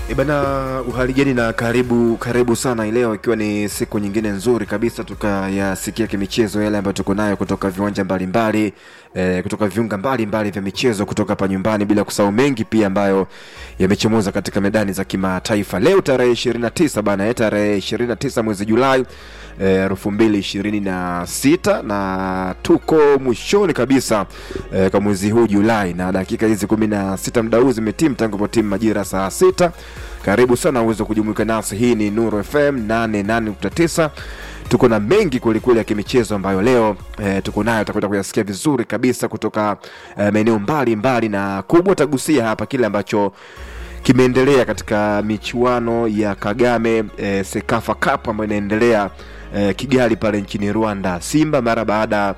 E bana, uhaligeni na karibu karibu sana leo, ikiwa ni siku nyingine nzuri kabisa tukayasikia kimichezo yale ambayo tuko nayo kutoka viwanja mbalimbali e, kutoka viunga mbalimbali vya michezo kutoka hapa nyumbani, bila kusahau mengi pia ambayo yamechomoza katika medani za kimataifa. Leo tarehe 29 bana, tarehe 29 mwezi Julai elfu mbili ishirini na sita na tuko mwishoni kabisa e, kwa mwezi huu Julai, na dakika hizi kumi na sita muda huu zimetimu tangu po timu majira saa sita. Karibu sana uweze kujumuika nasi. Hii ni Nuru FM 88.9. Tuko na mengi kwelikweli ya kimichezo ambayo leo e, tuko nayo, utakwenda kuyasikia vizuri kabisa kutoka e, maeneo mbalimbali, na kubwa tagusia hapa kile ambacho kimeendelea katika michuano ya Kagame e, Sekafa Cup ambayo inaendelea e, Kigali pale nchini Rwanda. Simba mara baada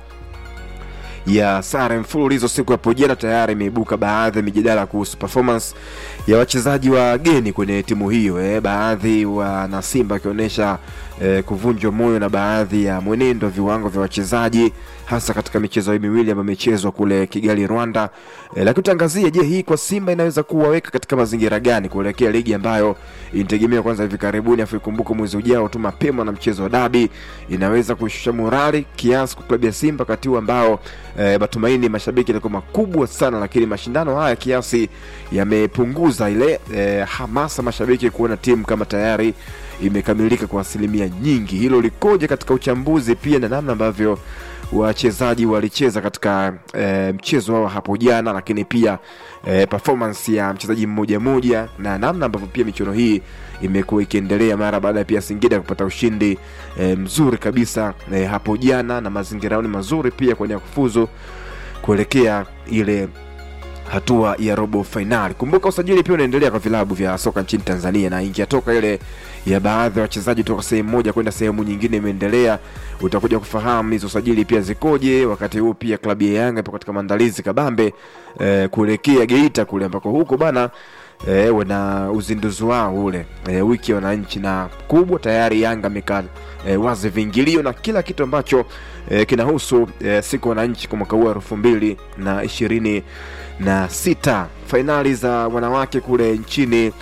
ya sare mfululizo siku hapo jana, tayari imeibuka baadhi ya mijadala kuhusu performance ya wachezaji wageni kwenye timu hiyo eh, baadhi wana Simba wakionyesha eh, kuvunjwa moyo na baadhi ya mwenendo wa viwango vya wachezaji hasa katika michezo hii miwili ambayo imechezwa kule Kigali Rwanda. Eh, lakini tutaangazia, je, hii kwa Simba inaweza kuwaweka katika mazingira gani kuelekea ligi ambayo inategemewa kwanza hivi karibuni, afu ikumbuke mwezi ujao tu mapema na mchezo wa dabi inaweza kushusha morali kiasi kwa klabu ya Simba wakati huu ambao eh, matumaini mashabiki yalikuwa makubwa sana, lakini mashindano haya kiasi yamepunguza ile eh, hamasa mashabiki kuona timu kama tayari imekamilika kwa asilimia nyingi. Hilo likoje katika uchambuzi pia na namna ambavyo wachezaji walicheza katika e, mchezo wao hapo jana, lakini pia e, performance ya mchezaji mmoja mmoja na namna ambavyo pia michuano hii imekuwa ikiendelea mara baada ya pia Singida kupata ushindi e, mzuri kabisa e, hapo jana na mazingira yao ni mazuri pia kwenye kufuzu kuelekea ile hatua ya robo fainali. Kumbuka usajili pia unaendelea kwa vilabu vya soka nchini Tanzania, na ingetoka ile ya baadhi ya wachezaji toka sehemu moja kwenda sehemu nyingine imeendelea. Utakuja kufahamu hizo usajili pia zikoje. Wakati huu pia klabu ya Yanga ipo katika maandalizi kabambe eh, kuelekea Geita kule ambako huko bana eh, wana uzinduzi wao ule eh, wiki ya wananchi, na kubwa tayari Yanga amekaa eh, wazi viingilio na kila kitu ambacho eh, kinahusu eh, siku wananchi kwa mwaka huu elfu mbili na ishirini na sita fainali za wanawake kule nchini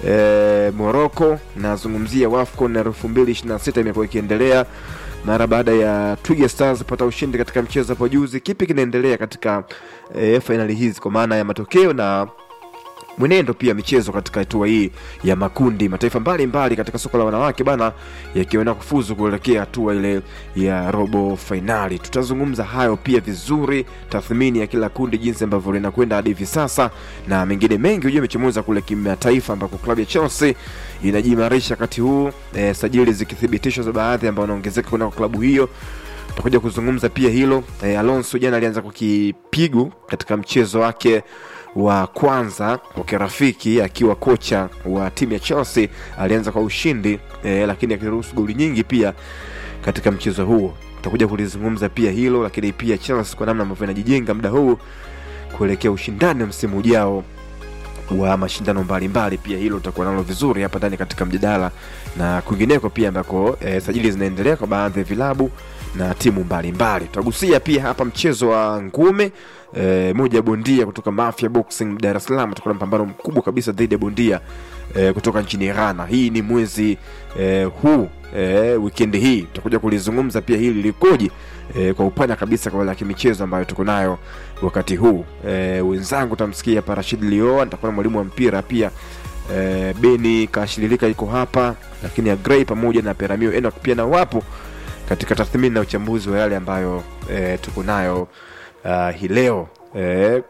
e, Morocco. Nazungumzia WAFCON elfu mbili ishirini na sita imekuwa ikiendelea mara baada ya Twiga Stars kupata ushindi katika mchezo hapo juzi. Kipi kinaendelea katika e, fainali hizi kwa maana ya matokeo na mwenendo pia michezo katika hatua hii ya makundi. Mataifa mbalimbali mbali katika soka la wanawake bana yakiona kufuzu kuelekea hatua ile ya robo fainali. Tutazungumza hayo pia vizuri, tathmini ya kila kundi, jinsi ambavyo linakwenda hadi hivi sasa na mengine mengi. Hujua imechomoza kule kimataifa ambako klabu ya Chelsea inajiimarisha wakati huu e, sajili zikithibitishwa za baadhi ambao wanaongezeka kwenda kwa klabu hiyo tutakuja kuzungumza pia hilo. E, Alonso jana alianza kwa kipigo katika mchezo wake wa kwanza wa kirafiki akiwa kocha wa timu ya Chelsea. Alianza kwa ushindi e, lakini akiruhusu goli nyingi pia katika mchezo huo. Tutakuja kulizungumza pia hilo, lakini pia Chelsea kwa namna ambavyo inajijenga muda huu kuelekea ushindani wa msimu ujao wa mashindano mbalimbali. Pia hilo tutakuwa nalo vizuri hapa ndani katika mjadala na kwingineko pia ambako e, sajili zinaendelea kwa baadhi ya vilabu na timu mbalimbali. Tutagusia pia hapa mchezo wa ngumi e, moja ya bondia kutoka Mafia Boxing Dar es Salaam. Tutakuwa na mpambano mkubwa kabisa dhidi ya bondia e, kutoka nchini Ghana. Hii ni mwezi e, huu e, wikendi hii tutakuja kulizungumza pia hili likoje e, kwa upana kabisa kwa wale kimichezo ambayo tuko nayo wakati huu e, wenzangu tamsikia Parashid Lioa, nitakuwa na mwalimu wa mpira pia e, Beni Kashililika yuko hapa, lakini Agrey pamoja na Peramio Enoch pia na wapo katika tathmini na uchambuzi wa yale ambayo e, tuko nayo uh, hii leo e,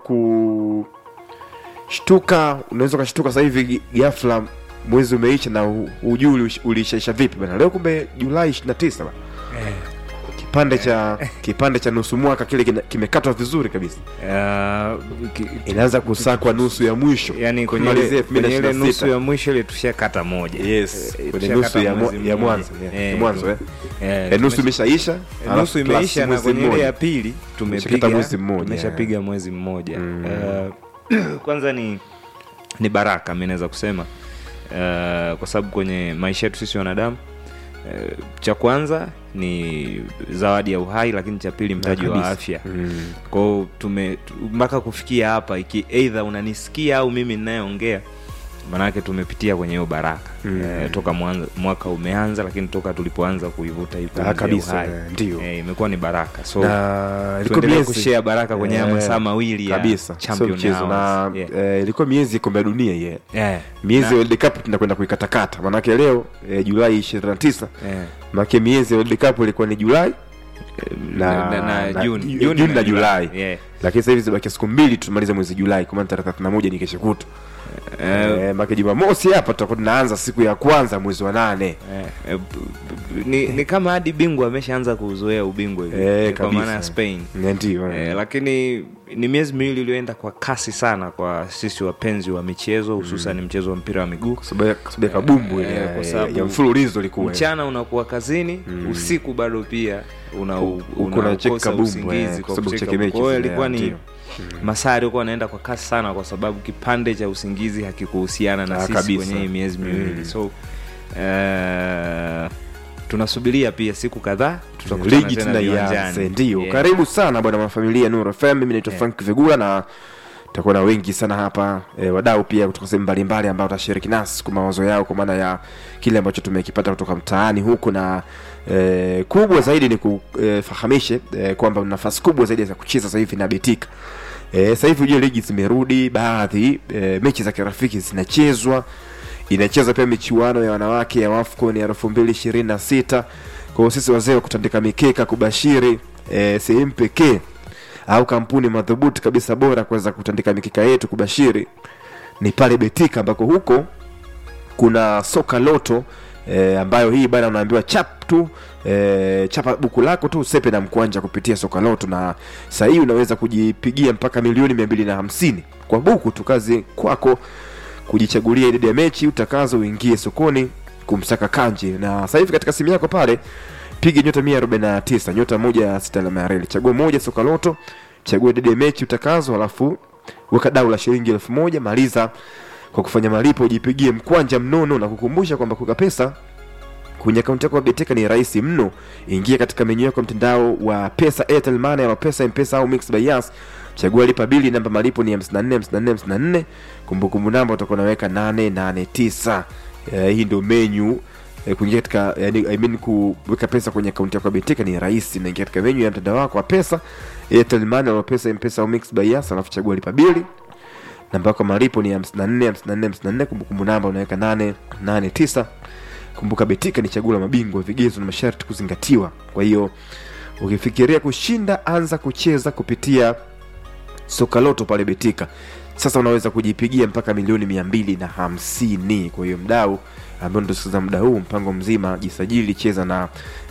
kushtuka. Unaweza ukashtuka sasa hivi ghafla mwezi umeisha na ujui uliishaisha vipi bana. Leo kumbe Julai 29 bana Eh, kipande cha kipande cha nusu mwaka kile kina- kimekatwa vizuri kabisa, uh, ki- inaanza kusakwa nusu ya mwisho yani kwenye kumalizia ile kwenye ile 2026. nusu ya mwisho ile tushakata moja Yes, Eh, kwenye tushakata nusu ya mwezi mwa- ya mmoja. mwanzo, yeah, Eh, ya mwanzo, eh. eh, Eh, nusu tume- imeshaisha eh, alafu nusu plus imeisha na mwezi kwenye ile mmoja. ya pili Tumeshakata tumepiga mwezi mmoja, tumeshapiga yeah. mwezi mmoja Mm. Eh, kwanza ni ni baraka mi naweza kusema Eh, kwa sababu kwenye maisha yetu sisi wanadamu eh, cha kwanza ni zawadi ya uhai lakini cha pili mtaji wa Kabisa. afya Mm. kwao tume tu- mpaka kufikia hapa iki eidha unanisikia au mimi ninayeongea maanake tumepitia kwenye hiyo baraka mm. e, toka mwanza, mwaka umeanza lakini toka tulipoanza kuivuta hii pumzi ya kabisa, uhai. eh, ndio. e, imekuwa ni baraka so na ilikuwa tuendelee miezi- kushare baraka kwenye haya Eh, masaa mawili ya kabisa sio champion mchezo na hours. Yeah. eh, ilikuwa miezi ya kombe la dunia ye Eh, miezi na- ya World Cup tunakwenda kuikatakata maanake leo eh, Julai 29 eh, maanake miezi ya World Cup ilikuwa ni Julai na- na- na na- Juni- Ju- Juni Juni na Julai. Yeah. lakini sasa hivi zibakia siku mbili tumalize mwezi Julai kwa maana tarehe 31 ni kesho kutu Eh, eh, maana Jumamosi hapa tutakuwa tunaanza siku ya kwanza mwezi wa nane Eh, eh, b- b- ni, ni kama hadi bingwa ameshaanza kuuzoea ubingwa hivi Eh, eh, kwa kabisa. maana ya Spain Eh, ndio eh. eh, lakini ni miezi miwili iliyoenda kwa kasi sana kwa sisi wapenzi wa michezo hususan mchezo wa mpira wa miguu Kwa sababu ya- kwa sababu ya kabumbu ile Eh, ya- kwa sababu ya mfululizo ilikuwa mchana unakuwa kazini usiku bado pia una, U- uko na check unakosa kabumbu, usingizi eh, kwa kwa sababu kucheka cheke mechi kwa hiyo zile, ilikuwa ni ndio. masaa yalikuwa anaenda kwa kasi sana kwa sababu kipande cha usingizi hakikuhusiana na Ah, sisi kabisa. kwenye hii miezi miwili Mm. so eh, tunasubiria pia siku kadhaa tutakutana ligi tena tunaianze viwanjani. ndio Yeah. karibu sana bwana mafamilia Nuru FM mimi naitwa Frank Vigula na tutakuwa na wengi sana hapa e, wadau pia kutoka sehemu mbalimbali ambao watashiriki nasi kwa mawazo yao kwa maana ya kile ambacho tumekipata kutoka mtaani huku na e, kubwa zaidi ni kufahamishe e, kwamba una nafasi kubwa zaidi za kucheza sasa hivi na Betika e, sasa hivi ujue ligi zimerudi baadhi e, mechi za kirafiki zinachezwa inachezwa pia michuano ya wanawake ya WAFCON ya elfu mbili ishirini na sita kwa hiyo sisi wazee wa kutandika mikeka kubashiri e, sehemu pekee au kampuni madhubuti kabisa bora kuweza kutandika mikeka yetu kubashiri ni pale Betika ambako huko kuna soka loto e, ambayo hii bana unaambiwa chap tu e, chapa buku lako tu usepe na mkwanja kupitia soka loto na saa hii unaweza kujipigia mpaka milioni mia mbili na hamsini kwa buku tu kazi kwako kujichagulia idadi ya mechi utakazo uingie sokoni kumsaka kanje na sasa hivi katika simu yako pale piga nyota 149 nyota moja ya sita alama ya reli chagua moja soka loto chagua idadi ya mechi utakazo halafu weka dau la shilingi elfu moja maliza kwa kufanya malipo ujipigie mkwanja mnono na kukumbusha kwamba kuweka pesa kwenye akaunti yako ya Beteka ni rahisi mno. Ingia katika menyu yako ya mtandao wa pesa, Airtel Money ama pesa M-Pesa au Mixx by Yas. Chagua lipa bili, namba malipo ni 54 54 54. Kumbukumbu namba utakuwa unaweka 889. Eh, hii ndio menyu eh, kuingia katika yani, I mean kuweka pesa kwenye akaunti yako ya Beteka ni rahisi. Naingia katika menyu ya mtandao wako wa pesa, Airtel Money ama pesa M-Pesa au Mixx by Yas, alafu chagua lipa bili namba yako ya malipo ni 54 54 54. Kumbukumbu namba unaweka 889 kumbuka betika ni chaguo la mabingwa vigezo na masharti kuzingatiwa kwa hiyo ukifikiria kushinda anza kucheza kupitia sokaloto pale betika sasa unaweza kujipigia mpaka milioni mia mbili na hamsini kwa hiyo mdau ambao ndosikiza muda huu mpango mzima jisajili cheza na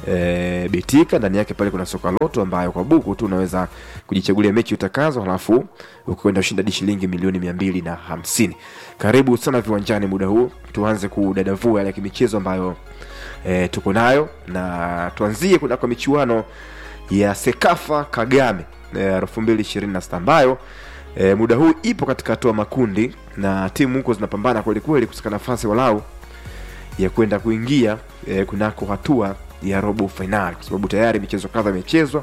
e, betika ndani yake pale kuna soka loto ambayo kwa buku tu unaweza kujichagulia mechi utakazo halafu ukienda ushinda di shilingi milioni mia mbili na hamsini karibu sana viwanjani muda huu tuanze kudadavua yale ya kimichezo ambayo e, tuko nayo na tuanzie kunako michuano ya sekafa kagame elfu mbili ishirini na sita ambayo e, muda huu ipo katika hatua makundi na timu huko zinapambana kwelikweli kusika nafasi walau ya kwenda kuingia e, kunako hatua ya robo fainali kwa sababu tayari michezo kadha imechezwa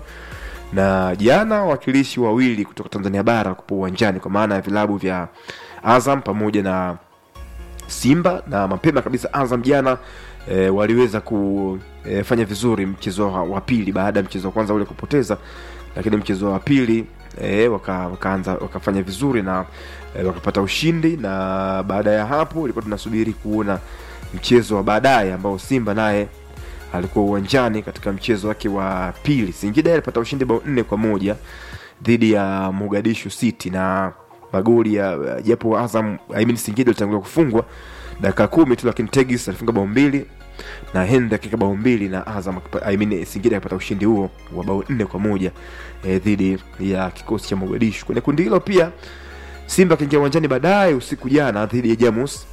na jana wawakilishi wawili kutoka tanzania bara kupo uwanjani kwa maana ya vilabu vya azam pamoja na simba na mapema kabisa azam jana e, waliweza kufanya e, vizuri mchezo wa, wa pili baada ya mchezo wa kwanza ule kupoteza lakini mchezo wa pili e, waka, wakaanza wakafanya vizuri na e, wakapata ushindi na baada ya hapo ilikuwa tunasubiri kuona mchezo wa baadaye ambao simba naye alikuwa uwanjani katika mchezo wake wa pili singida alipata ushindi bao nne kwa moja dhidi ya mogadishu city na magoli ya japo azam I mean singida alitangulia kufungwa dakika kumi tu lakini tegis alifunga bao mbili na hend akika bao mbili na azam akipa- I mean, singida akapata ushindi huo wa bao nne kwa moja eh, dhidi ya kikosi cha mogadishu kwenye kundi hilo pia simba akiingia uwanjani baadaye usiku jana dhidi ya jamus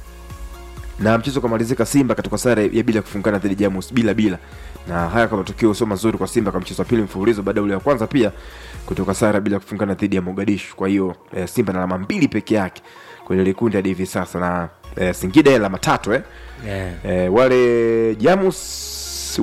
na mchezo ukamalizika simba katika sare ya bila kufungana dhidi ya jamus bila bila na haya kwa matokeo sio mazuri kwa simba kwa mchezo wa pili mfululizo baada ya ule wa kwanza pia kutoka sare bila kufungana dhidi ya mogadishu kwa hiyo eh, simba na alama mbili peke yake kwenye likundi hadi hivi sasa na eh, singida ya alama tatu eh. Yeah. Eh, wale jamus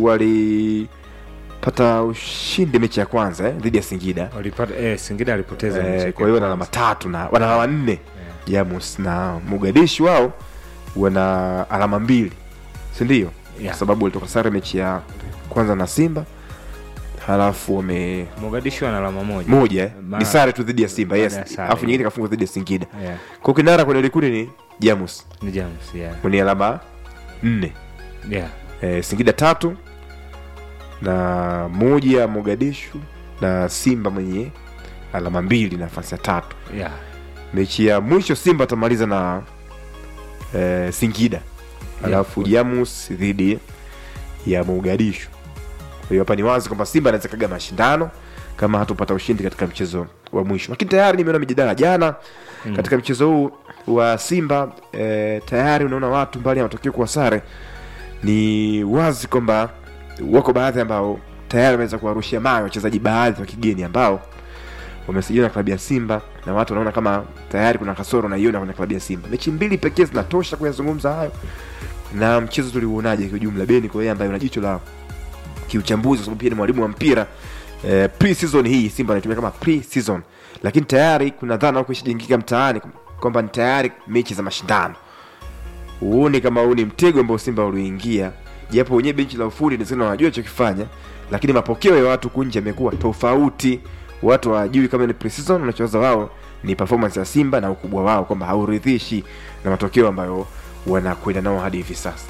walipata ushindi mechi ya kwanza eh, dhidi ya singida Walipata, eh, singida alipoteza mechi eh, yake kwa hiyo ya wana alama kwanza. tatu na wana alama nne jamus na mogadishu wao wana alama mbili sindio Yeah. kwa sababu walitoka sare mechi ya kwanza na simba halafu wame mogadishu ana alama moja moja eh? Ma- ni sare tu dhidi ya simba yes Baada ya sare, alafu nyingine yeah. kafungwa dhidi ya singida yeah. kwa kinara kwenye likundi ni jamus ni Jamus, yeah. mwenye alama nne Yeah. e, singida tatu na moja mogadishu na simba mwenye alama mbili nafasi ya tatu Yeah. mechi ya mwisho simba atamaliza na e, singida alafu jamus dhidi ya mogadishu kwa hiyo hapa ni wazi kwamba simba anaweza kaga mashindano kama hatupata ushindi katika mchezo wa mwisho lakini tayari nimeona mijadala jana mm. katika mchezo huu wa simba e, tayari unaona watu mbali ya matokeo kuwa sare ni wazi kwamba wako baadhi ambao tayari wameweza kuwarushia mayo wachezaji baadhi wa kigeni ambao wamesajiliwa na klabu ya simba na watu wanaona kama tayari kuna kasoro naiona kwenye klabu ya simba mechi mbili pekee zinatosha kuyazungumza hayo na mchezo tuliuonaje kiujumla beni kwa yeye ambaye una jicho la kiuchambuzi kwa sababu pia ni mwalimu wa mpira eh, pre-season hii simba anaitumia kama pre-season lakini tayari kuna dhana huko ishajengika mtaani kwamba ni tayari mechi za mashindano huoni kama huu ni mtego ambao simba uliingia japo wenyewe benchi la ufundi nisema wanajua chokifanya lakini mapokeo ya watu kunje yamekuwa tofauti watu hawajui kama ni pre-season wanachowaza wao ni performance ya simba na ukubwa wao kwamba hauridhishi na matokeo ambayo wanakwenda nao hadi hivi sasa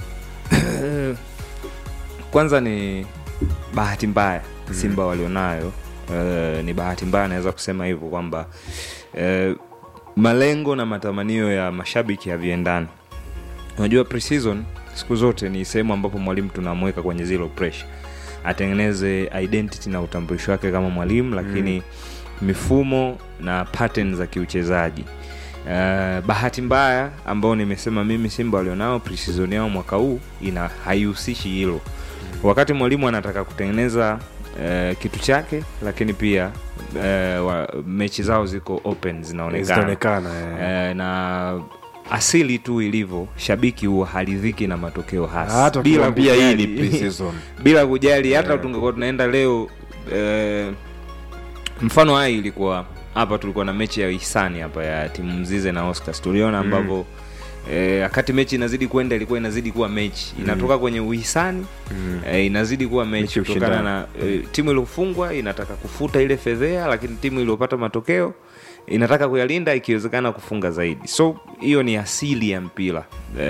kwanza ni bahati mbaya simba walionayo uh, ni bahati mbaya naweza kusema hivyo kwamba uh, malengo na matamanio ya mashabiki haviendani unajua preseason siku zote ni sehemu ambapo mwalimu tunamweka kwenye zero pressure atengeneze identity na utambulisho wake kama mwalimu lakini mm. mifumo na pattern za kiuchezaji Uh, bahati mbaya ambao nimesema mimi simba walionao preseason yao mwaka huu ina haihusishi hilo wakati mwalimu anataka kutengeneza uh, kitu chake lakini pia uh, wa, mechi zao ziko open zinaonekana zinaonekana eh. uh, na asili tu ilivyo shabiki huwa haridhiki na matokeo hasi hata bila ukiwaambia hii ni kujali- pre-season bila kujali hata tungekuwa tunaenda leo eh, mfano hai ilikuwa hapa tulikuwa na mechi ya hisani hapa ya timu mzize na oscars tuliona ambavyo eh, wakati mechi inazidi kwenda ilikuwa inazidi kuwa mechi inatoka kwenye uhisani Mm. eh, inazidi kuwa Mechi mechi ya kutokana ushindani. na eh, timu iliyofungwa inataka kufuta ile fedhea lakini timu iliyopata matokeo inataka kuyalinda ikiwezekana kufunga zaidi so hiyo ni asili ya mpira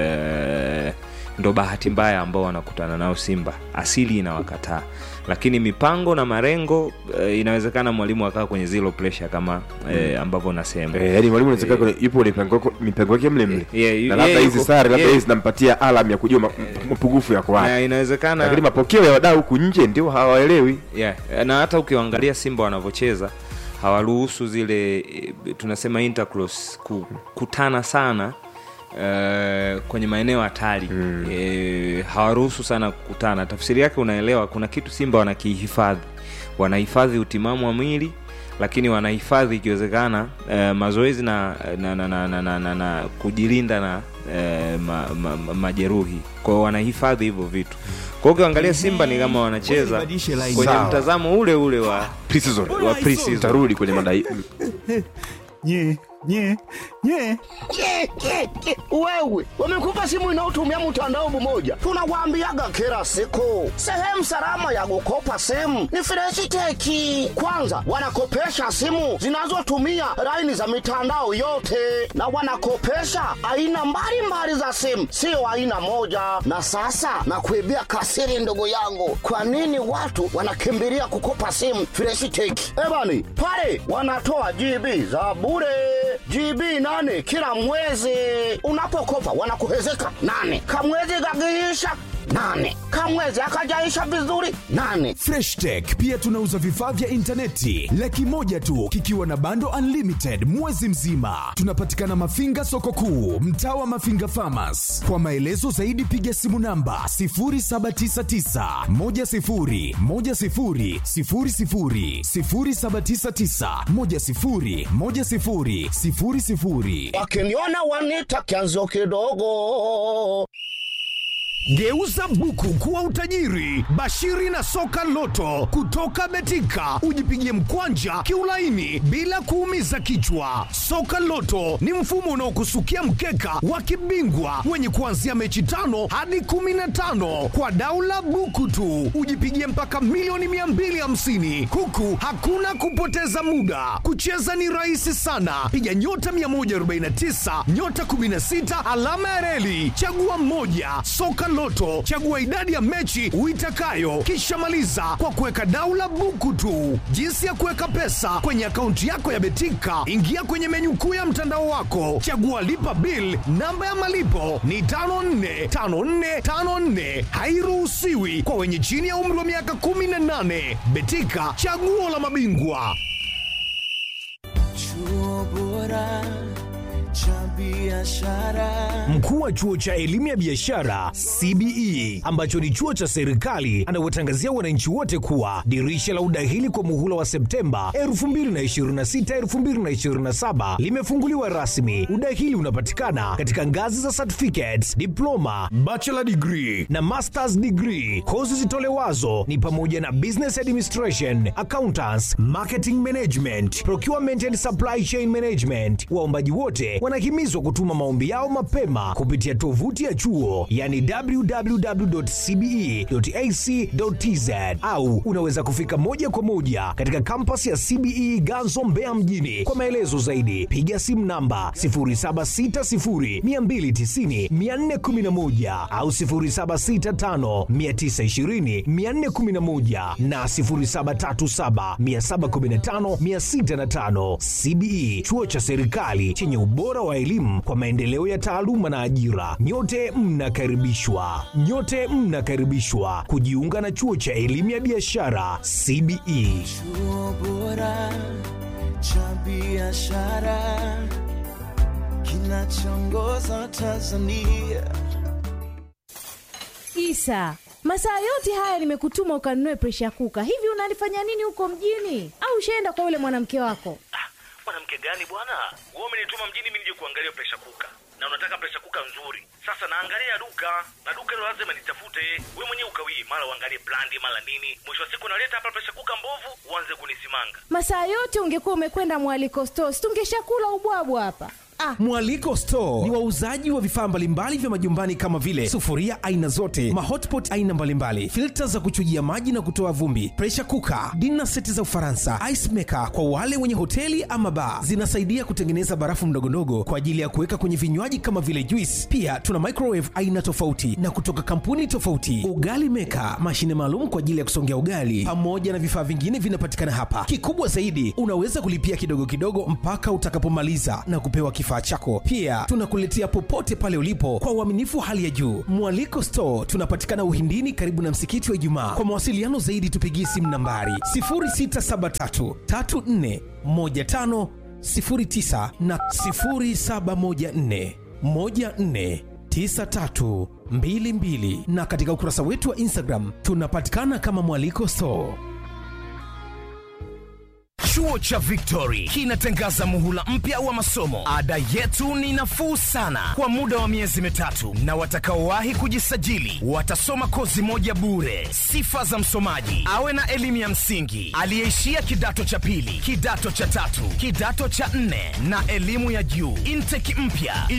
eh, ndo bahati mbaya ambao wanakutana nao simba asili inawakataa lakini mipango na marengo eh, inawezekana mwalimu akaa kwenye zero pressure kama eh, ambavyo nasema Eh, yaani mwalimu anaweza kuwa yupo kwenye mipango yako- mipango yake mle mle Yeah, na yeah, labda hizi yuko- sare labda yeah. hizi zinampatia alam ya kujua ma- mapungufu yako wapi na inawezekana lakini mapokeo ya wadau huku nje ndio hawaelewi yeah. na hata ukiangalia simba wanavyocheza hawaruhusu zile eh, tunasema intercross kukutana sana Uh, kwenye maeneo hatari mm. e, hawaruhusu sana kukutana tafsiri yake unaelewa kuna kitu simba wanakihifadhi wanahifadhi utimamu wa mwili lakini wanahifadhi ikiwezekana uh, mazoezi na, na, na, na, na, na, na, na kujilinda na uh, ma, ma, ma, majeruhi kwao wanahifadhi hivyo vitu kwao ukiangalia simba ni kama wanacheza Badilishe line. kwenye Sawa. mtazamo ule ule wa pre-season wa pre-season. tarudi kwenye madai nye nye nye Ke, ke, ke. Wewe wamekupa simu inayotumia mtandao mmoja, tunawaambiaga kila siku, sehemu salama ya kukopa simu ni Freshiteki. Kwanza wanakopesha simu zinazotumia laini za mitandao yote, na wanakopesha aina mbalimbali za simu, sio aina moja. Na sasa nakuibia kasiri, ndugu yangu, kwa nini watu wanakimbilia kukopa simu Freshiteki? Ebani pale wanatoa GB za bure GB nane kila mwezi. Unapokopa wanakuhezeka nane, kamwezi kakiisha nane, kamwezi akajaisha vizuri nane. freshtech pia tunauza vifaa vya intaneti laki moja tu kikiwa na bando unlimited mwezi mzima tunapatikana mafinga soko kuu mtaa wa mafinga famas kwa maelezo zaidi piga simu namba 799 Wakiniona wanita kianzo kidogo. Geuza buku kuwa utajiri. Bashiri na soka loto kutoka Betika, ujipigie mkwanja kiulaini bila kuumiza kichwa. Soka loto ni mfumo unaokusukia mkeka wa kibingwa wenye kuanzia mechi tano hadi kumi na tano kwa daula buku tu, ujipigie mpaka milioni 250 huku hakuna kupoteza muda. Kucheza ni rahisi sana, piga nyota 149 nyota 16 alama ya reli, chagua mmoja. Soka Loto, chagua idadi ya mechi uitakayo, kisha maliza kwa kuweka daula buku tu. Jinsi ya kuweka pesa kwenye akaunti yako ya Betika, ingia kwenye menyu kuu ya mtandao wako, chagua lipa bill. Namba ya malipo ni 545454, hairuhusiwi kwa wenye chini ya umri wa miaka 18. Betika, chaguo la mabingwa. Chuo bora cha biashara. Mkuu wa chuo cha elimu ya biashara CBE ambacho ni chuo cha serikali anawatangazia wananchi wote kuwa dirisha la udahili kwa muhula wa Septemba 2026 2027 limefunguliwa rasmi. Udahili unapatikana katika ngazi za certificates, diploma, bachelor degree na masters degree. Kozi zitolewazo ni pamoja na business administration, accountants, marketing management, procurement and supply chain management. Waombaji wote wanahimizwa kutuma maombi yao mapema kupitia tovuti ya chuo yani www.cbe.ac.tz au unaweza kufika moja kwa moja katika kampasi ya CBE Ganzo Mbeya mjini. Kwa maelezo zaidi piga simu namba 0760290411 au 0765920411 na 0737715605. CBE chuo cha serikali chenye ubora wa elimu kwa maendeleo ya taaluma na ajira. Nyote mnakaribishwa, nyote mnakaribishwa kujiunga na chuo cha elimu ya biashara CBE. Chuo bora cha biashara kinachoongoza Tanzania. Isa, masaa yote haya nimekutuma ukanunue presha kuka. Hivi unalifanya nini huko mjini? Au ushaenda kwa yule mwanamke wako? mwanamke gani bwana wewe umenituma mjini mimi nije kuangalia presha kuka na unataka presha kuka nzuri sasa naangalia duka na duka hilo lazima nitafute wewe mwenyewe ukawii mara uangalie brandi mara nini mwisho wa siku naleta hapa presha kuka mbovu uanze kunisimanga Masaa yote ungekuwa umekwenda mwaliko stores, tungeshakula ubwabwa hapa. Ah, Mwaliko Store ni wauzaji wa vifaa mbalimbali vya majumbani kama vile sufuria aina zote, mahotpot aina mbalimbali, filta za kuchujia maji na kutoa vumbi, pressure cooker, dinner seti za Ufaransa, ice maker kwa wale wenye hoteli ama bar. Zinasaidia kutengeneza barafu ndogondogo kwa ajili ya kuweka kwenye vinywaji kama vile juice. Pia tuna microwave aina tofauti na kutoka kampuni tofauti, ugali maker, mashine maalum kwa ajili ya kusongea ugali, pamoja na vifaa vingine vinapatikana hapa. Kikubwa zaidi, unaweza kulipia kidogo kidogo mpaka utakapomaliza na kupewa kifaa chako. Pia tunakuletea popote pale ulipo kwa uaminifu wa hali ya juu. Mwaliko Store tunapatikana Uhindini, karibu na msikiti wa Ijumaa. Kwa mawasiliano zaidi, tupigie simu nambari 0673 34 15 09 na 0714 14 9322 na katika ukurasa wetu wa Instagram tunapatikana kama Mwaliko Store. Chuo cha Victory kinatangaza muhula mpya wa masomo. Ada yetu ni nafuu sana kwa muda wa miezi mitatu, na watakaowahi kujisajili watasoma kozi moja bure. Sifa za msomaji: awe na elimu ya msingi, aliyeishia kidato cha pili, kidato cha tatu, kidato cha nne na elimu ya juu. Intake mpya